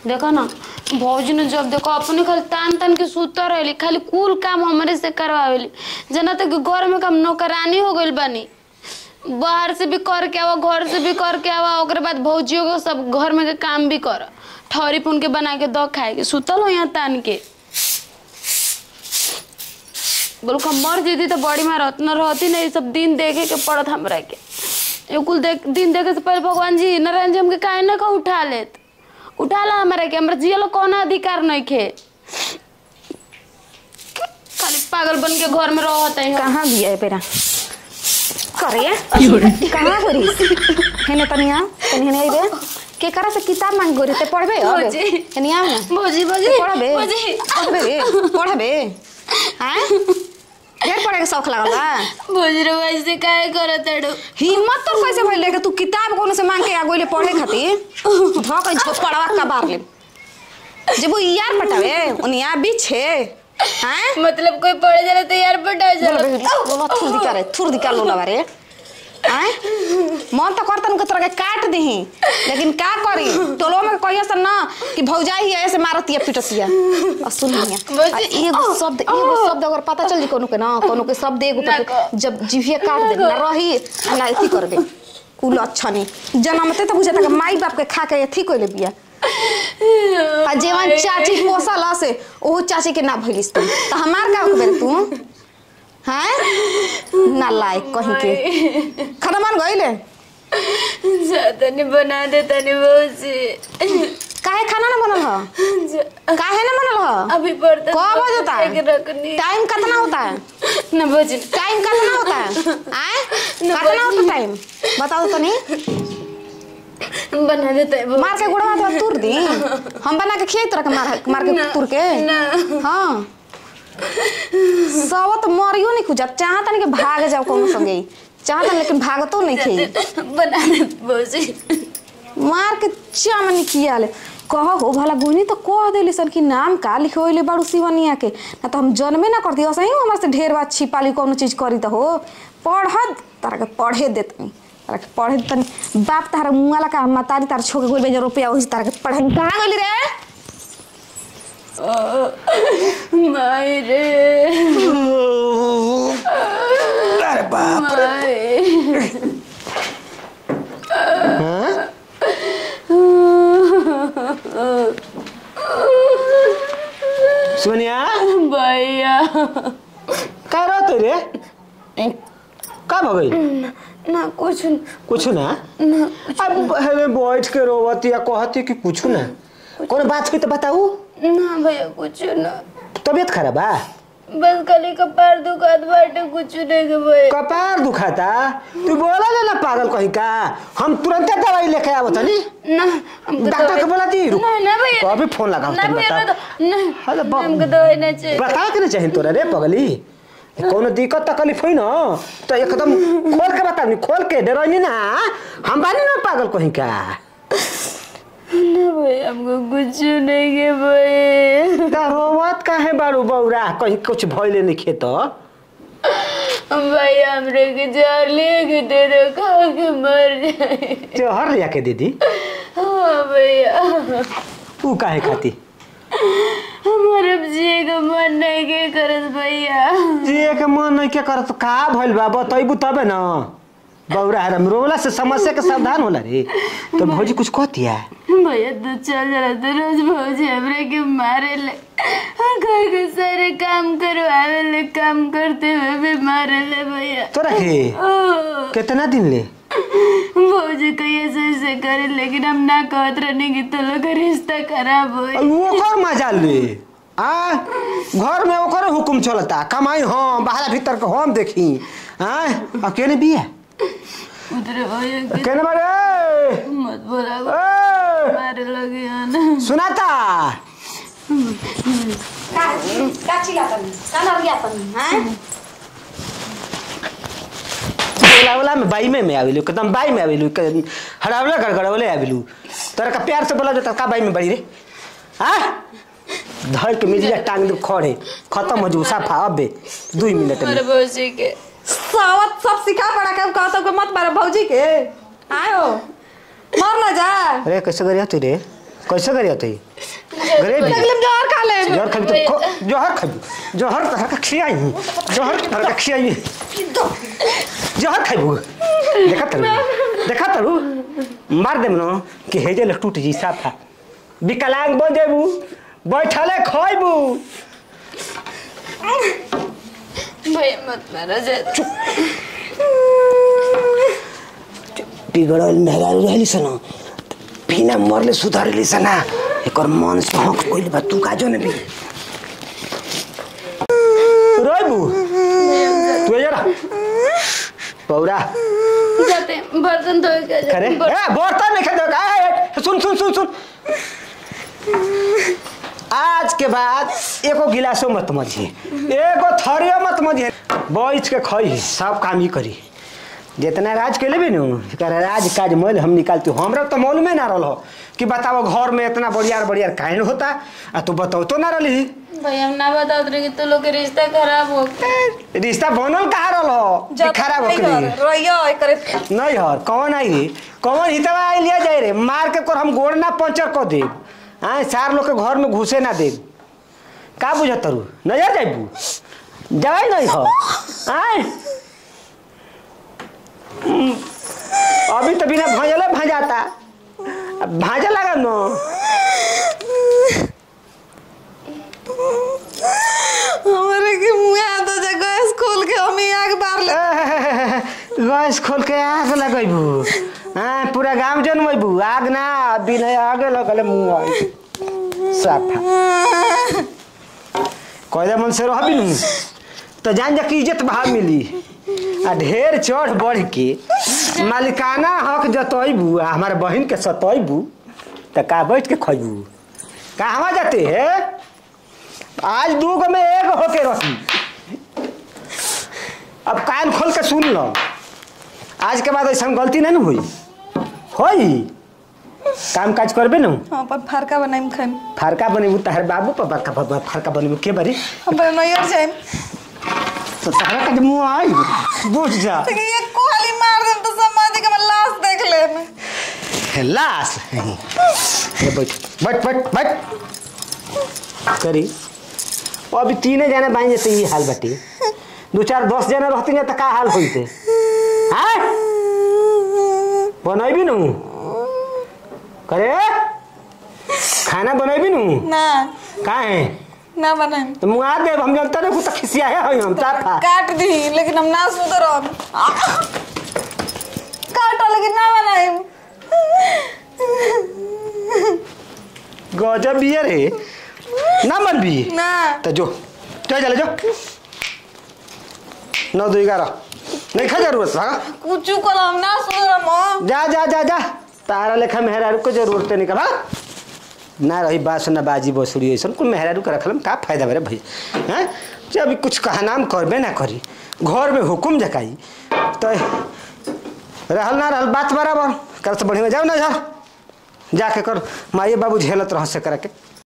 देखो ना भौजी ने जब देखो अपने खाली तान तान के सुतर रहली खाली कुल काम हमारे से करवावेली जना तक कि घर में काम नौकरानी हो गइल बानी बाहर से भी करके आवा घर से भी करके आवा ओकरे बाद भौजियों को सब घर में के काम भी कर ठौरी पुन के बना के दो खाए के सुतल हो यहाँ तान के बोलो का मर जेती तो बड़ी मार न रहती नहीं सब दिन देखे के पड़त हमरा के ये कुल देख दिन देखे से पहले भगवान जी नारायण जी हमके काहे ना का उठा लेत उठा ला हमारे के हमरा जियल कौन अधिकार नहीं खे खाली पागल बन के घर में रहत है कहाँ बिया है पेरा करे कहाँ गोरी हेने तनिया तनी हेने आइबे के करा से किताब मांग गोरी ते पढ़बे अब भौजी। हेने आव ना भौजी भौजी पढ़बे भौजी पढ़बे रे पढ़बे हैं ढेर पढ़े के शौक लागल बा भौजी रे वैसे काहे करत अड़ो हिम्मत तो कैसे भइल कि तू किताब कोनो से मांग के आ गइले पढ़े खातिर धक झोपड़वा का बार ले जब वो यार पटावे उनिया बीछे हैं मतलब कोई पढ़े जाला तो यार पटा बोलो जाला बेबी बोलो थुर दिका रे थुर दिका लोला बारे आय मन तो करतन के तोरा के काट दही लेकिन का करी टोलो में कहिया से ना कि भौजाई है ऐसे मारतिया पिटतिया और सुन लिया भौजी, आ एगो शब्द एगो शब्द अगर पता चल जी कोनो के ना कोनो के शब्द एगो ना पे जब जिभिया काट दे ना रही ना अथी कर दे कुल अच्छा नहीं जन्मते तो बुझाता कि माई बाप के खा के अथी कोइले बिया आ जेवन चाची पोसल से ओहो चाची के ना भइलिस तू तो हमार का होबे तू हैं ना लायक कहीं के खाना मान गइले तनी बना दे तनी भौजी काहे खाना ना बनल ह काहे ना बनल ह अभी पढ़ते कब हो जाता है रखनी टाइम कितना होता है ना भौजी टाइम कितना होता है आए कितना होता टाइम बताओ तो नहीं बना देता है मार के गुड़वा तो तुर दी हम बना के खियाई तोरा के मार मार के तुर के ना हाँ सब तो मरियो नहीं खुजत चाहता नहीं कि भाग जाओ कौन संगे चाहता लेकिन भागतो नहीं खी बना दे भौजी मार के चामनी किया ले कह हो भला गुनी तो कह देली सन कि नाम का लिखोइले बाड़ू सिवनिया के ना तो हम जन्मे ना करती सही हमारे से ढेर बात छिपाली कौनो चीज करी तो हो पढ़त तारा के पढ़े देतनी तारा के पढ़े देतनी बाप तारा मुंगाला का मतारी तारा छोके गोल बेजा रुपया ओही से तारा के पढ़े कहाँ गइली रे माई रे अरे बाप माई हाँ? सोनिया भैया का रहते रे का भगई ना कुछ कुछ ना ना अब हमें बैठ के रोवती या कहती कि कुछ ना कोनो बात हुई तो बताऊ ना भैया कुछ ना तबीयत खराब बा बस खाली कपार दुखात बाटे कुछ नहीं के भैया कपार दुखाता तू बोला ना ना पागल कहीं का हम तुरंत दवाई लेके आवत नी ना हमको डॉक्टर दवाई- के बोला दी रुक ना ना भैया तो अभी फोन लगाओ ना तुम भैया बता ना ना अरे बाप- हमको दवाई ना चाहिए बता के ना चाहिए तोरा रे पगली कोनो दिक्कत तकलीफ हुई ना तो एकदम खोल के बता नी खोल के डरनी ना हम बानी ना पागल कहीं का ना भैया हमको कुछ नहीं के भैया ता रोवत काहे बारू बौरा कहीं कुछ भइले नहीं खेत भैया हमरे के जहर लेके दे दो खा के मर जाए त्योहार लिया के दीदी हाँ भैया ऊ काहे खाती हमारे अब जिए का मन नहीं के करत भैया जिए के मन नहीं के करत का भइल बा बतैबू तबे न बौरा हरम रोला से समस्या के सावधान होला रे तो भौजी कुछ कहतिया भैया तू चल जरा तो रोज भौजी हमरे के मारे ले घर के सारे काम करवावे ले काम करते हुए भी मारे ले भैया तोरा के ओह, कितना दिन ले भौजी कहिए से ऐसे करे लेकिन हम ना कहत रहने की तो लोग का रिश्ता खराब हो अब ओकर मजा ले आ घर में ओकर हुकुम चलता कमाई हम बाहर भीतर के हम देखी आ अकेले बिया उधर भैया के केने बारे मत बोला ए मारे लगे आना सुनाता का चिल्लातनी का नरियातनी हैं बोला बोला में बाई में में आविलू एकदम बाई में आविलू हड़ावले गड़गड़वले आविलू तोरा का प्यार से बोला जाता का बाई में बड़ी रे हाँ धर के मिर्जा टांग दू खड़े खत्म हो जू साफा अबे दू मिनट अरे में भौजी के सावत सब सिखा पड़ा के कहतो के मत मारो भौजी के आयो मर ना जा अरे कैसे करिया तू रे कैसे करिया तू गरीब लगलम जहर खा ले जहर खाबी तो खो- जहर खाबी जहर तरह का खियाई जहर तरह का खियाई जहर खाबू देखा तरू देखा तरू मार देम न कि हेजल टूट जी साफा विकलांग बन जेबू बैठले खइबू भैया मत मारा जाए बिगड़ल मेहरारू रहली सन बिना मरले सुधारली सन एकर मन से हक कोइल बा तू काजो ने भी रोइबू तू जरा पौरा जाते बर्तन धोए के जाते करे ए बर्तन- बर्तन नहीं खेदो ए सुन सुन सुन सुन आज के बाद एको गिलासो मत मझे एको थरियो मत मझे बैठ के खई सब काम ही करी जितना राज के लेबे नु एकर राज काज मोल हम निकालती हमरा तो मालूमे ना रहल कि बताओ घर में इतना बढ़िया बढ़िया काहे होता आ तू बताओ तो ना रहली भैया हम ना बताओ रहे कि तू लोग के रिश्ता खराब हो गया। रिश्ता बनल कहा रहल कि खराब हो गई रहियो करे नहीं हर कौन आई रे कौन हितवा आई लिया जाए रे मार के कर हम गोड़ ना पंचर कर दे हाँ चार लोग के घर में घुसे ना दे का बुझत तरू नजर जाइबू जाए नहीं हो आय हम्म, अभी तो बिना भजले भजाता अब भाजा लगा न हमारे के मुंह आ तो जा गैस खोल के हम ही आग बार ले गैस खोल के आग लगैबू हाँ पूरा गांव जनमैबू आग ना बिना आगे लगले मुंह आई साफा कहले मन से रहबी नु तो जान जा कि इज्जत भाव मिली आ ढेर चढ़ बढ़ के मालिकाना हक जतैबू आ हमारे बहन के सतैबू त का बैठ के खैबू कहवा जाते है आज दू गो में एक होके रही अब कान खोल के सुन लो आज के बाद ऐसा गलती नहीं न हुई होई काम काज करबे न हां पर फरका बनाइम खाइम फारका बनेबू तहर बाबू पर बड़का बाबा फारका बनेबू के बरी हम बनैयर जाइम तो तहरा का मुंह आई बुझ जा तो ये कोहली मार देम तो समाज के मैं लाश देख ले लाश ये बैठ बैठ बैठ बैठ करी वो अभी तीने जने बाइन जते ये हाल बाटे दो चार दस जने रहती ना तो का हाल होते हाँ बनैबी नु करे खाना बनैबी नु ना काहे ना बनाइम तो मुआ देव हम जनता ने कुछ खिसिया है हम ताफा काट दी लेकिन हम ना सुधरम काटो लेकिन ना बनाइम गजब बिया रे ना मन भी ना तो जो चल चले जो नौ दो ग्यारह नहीं खा जरूरत हाँ कुछ को हम ना सुधरम जा जा जा जा तारा लेखा मेहरारू को जरूरत नहीं कहा ना रही बास ना बाजी बसुरी ऐसा कुल मेहरारू के रखल में का फायदा मेरे भैया हैं जे अभी कुछ कहा नाम करबे ना करी घर में हुकुम जकाई तो रहल ना रहल बात बराबर कर तो बढ़िया जाओ ना जा जाके कर माइए बाबू झेलत रह से करके